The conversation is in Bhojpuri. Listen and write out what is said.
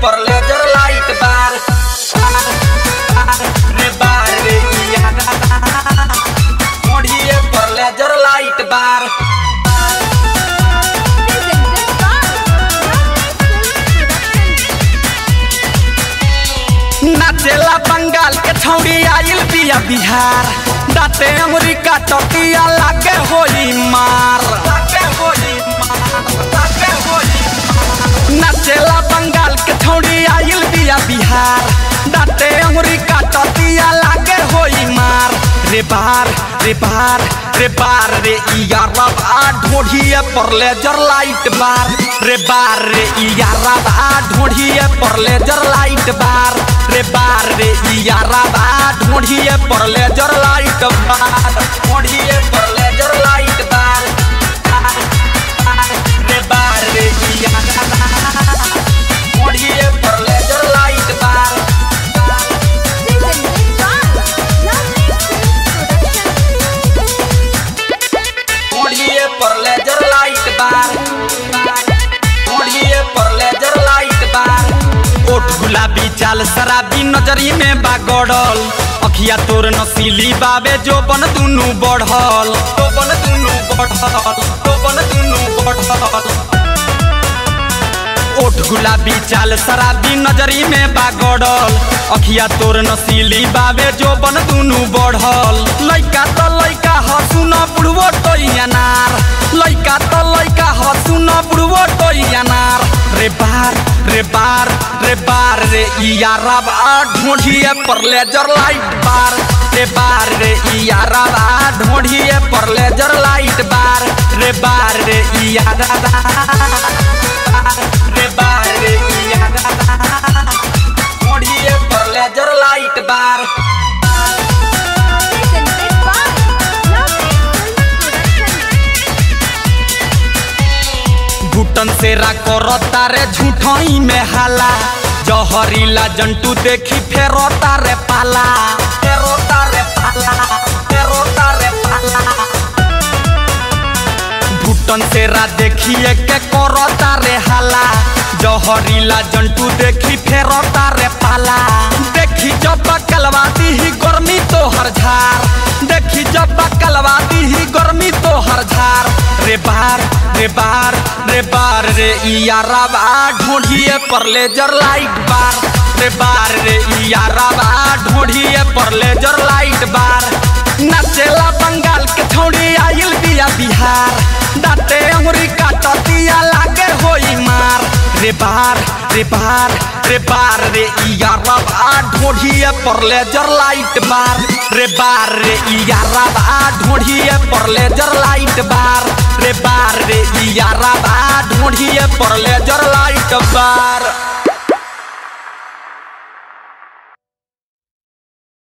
पर लेजर लाइट बार रे बार रे यारा ढोढ़िए पर लेजर लाइट बार नाचेला बंगाल के छौड़ी आइल बिया बिहार दाते अमरीका टकिया लागे होई मार लागे होई मार लागे होई मार। नाचेला बंगाल के छौड़ी आइल बिया बिहार दाते अमरीका टकिया लागे होई मार रे बार रे बार रे बार रे यारब आ ढोढ़िए पर लेजर लाइट बार रे बार रे यारब आ ढोढ़िए पर लेजर लाइट बार रे बार रे यारब आ ढोढ़िए पर लेजर लाइट बार ढोढ़िए पर लेजर लाइट बार रे बार रे यारब ढोढ़िए पर लेजर लाइट बार ढोढ़िए पर लेजर लाइट बार ढोढ़िए पर लेजर लाइट बार ओठ गुलाबी चाल शराबी नजरी में बा गड़ल अखिया तोर नसीली बाबे जो बन दुनु बढ़ल तो बन दुनु बढ़ल तो बन दुनु बढ़ल ओठ गुलाबी चाल शराबी नजरी में बा गड़ल अखिया तोर नसीली बाबे जो बन दुनु बढ़ल लइका त लइका हसु न बुढ़वो टोइया नार लइका त लइका हसु न बुढ़वो टोइया नार रे बार रे बार रे बार रे यारब आ ढोढ़िए पर लेजर लाइट बार रे बार रे यारब आ ढोढ़िए पर लेजर लाइट बार रे बार रे यारब रे बार रे यारब ढोढ़िए पर लेजर लाइट बार घुटन से राको रे झूठई में हाला जहरीला जंतु देखी फेरोता रे पाला फेरोता रे पाला फेरोता रे पाला घुटन से रा देखिए के करता रे हाला जहरीला जंतु देखी फेरोता रे पाला देखी जब कलवाती ही गर्मी तो हर झार देखी जब कलवाती ही गर्मी तो हर झार रे बार रे बार रे बार रे यारब आ ढोढ़िए पर लेजर लाइट बार रे बार रे यारब आ ढोढ़िए पर लेजर लाइट बार नाचेला बंगाल के छौड़ी आइल बिया बिहार दाते अमरीका टतिया लागे होई मार रे बार रे बार रे बार रे यारब आ ढोढ़िए पर लेजर लाइट बार रे बार रे यारब आ ढोढ़िए पर लेजर लाइट बार रे बार रे यारब आ ढोढ़िए पर लेजर लाइट बार